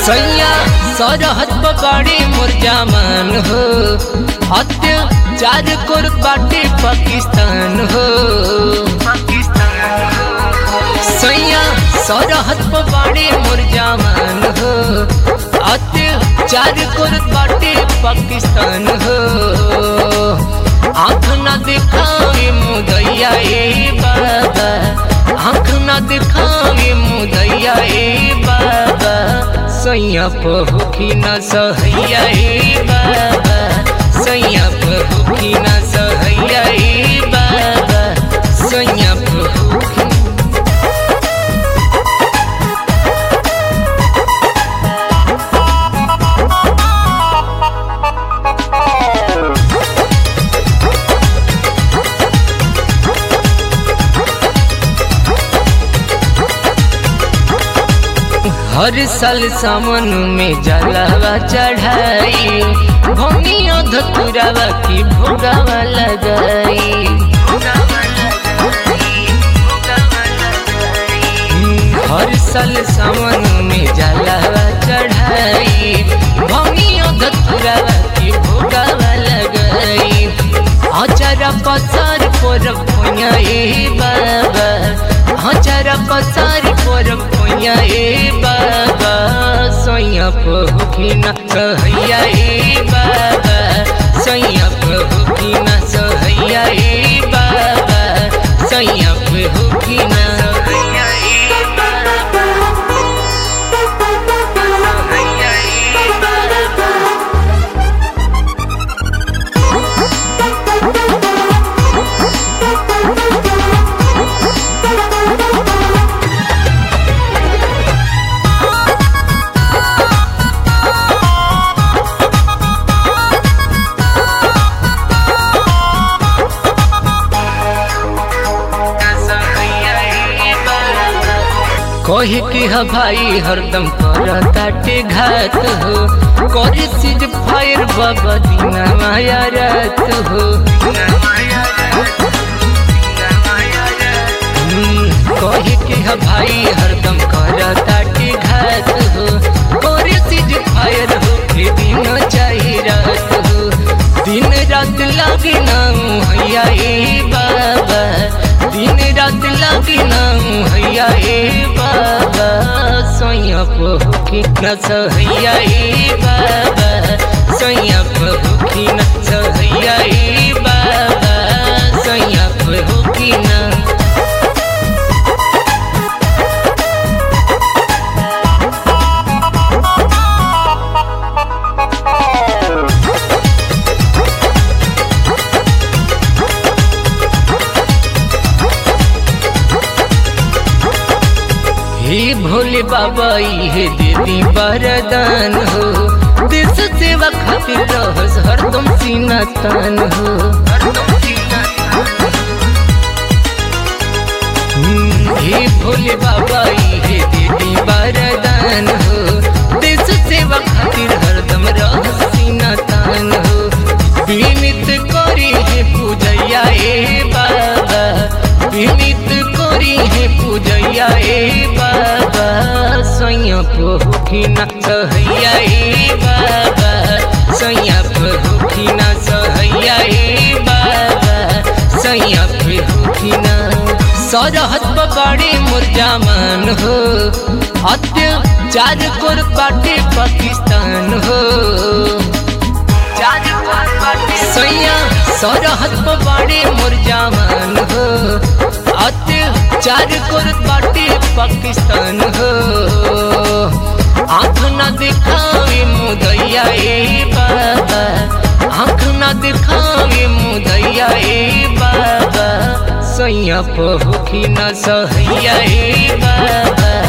सैया सरहद पबाड़ी मोर जामान हो अत्याचार कर बाटे पाकिस्तान हो सैया सरहद पबाड़ी मोर जामान हो अत्याचार कर बाटे पाकिस्तान हो आँख न दिखावे मुदैया ए बाबा आँख न दिखावे मुदैया ए बाबा सैया पहुखी न सहैया ए बाबा सैया पहुखी न सहैया ए बाबा सैया पहुखी हर साल सावन में जलावा चढ़ाई भूमिया धतुरावा की भोगावा लगाई हर साल सावन में जलावा चढ़ाई भूमिया धतुरावा की भोगावा लगाई आचारा पसार पर भुइया ए बाबा आचारा पसार पर भुइया ए बाबा सैया पहुखिना सहैया ए बाबा सैया पहुखिना सहैया ए बाबा सैया पहुखिना सहैया ए बाबा सहैया ए बाबा कहे कि ह भाई हरदम कर ताटे घात हो करे सिज फायर बाबा दीना माया रात हो हम्म, कहे कि ह भाई हरदम कर ताटे घात हो करे सिज फायर हो के दिन चाही रात हो दिन रात लागे ना हैया ए बाबा दिन रात लागे ना हैया ए बाबा सैया पहुखी न सहैया ए बाबा सैया पहुखी न सहैया ए बाबा सैया पहुखी न हे भोले बाबा ये देवी वरदान हो देश सेवा खातिर रहस हरदम सीना तान हो हम्म, हे भोले बाबा ये देवी वरदान हो देश सेवा खातिर हरदम रहस सीना तान हो विनित करी है पूजैया ए बाबा विनित करी है पूजैया ए बाबा सैया पहुखिना सहैया ए बाबा सैया पहुखिना सहैया ए बाबा सैया पहुखिना सरहद पबाड़ी मुरजामान हो अत्याचार कर बाटे पाकिस्तान हो सैया सरहद पबाड़ी मुरजामान हो अत्याचार कर बाटे पाकिस्तान हो आँख न दिखावे मुदैया ए बाबा आँख न दिखावे मुदैया ए बाबा सैया पहुखी न सहैया ए बाबा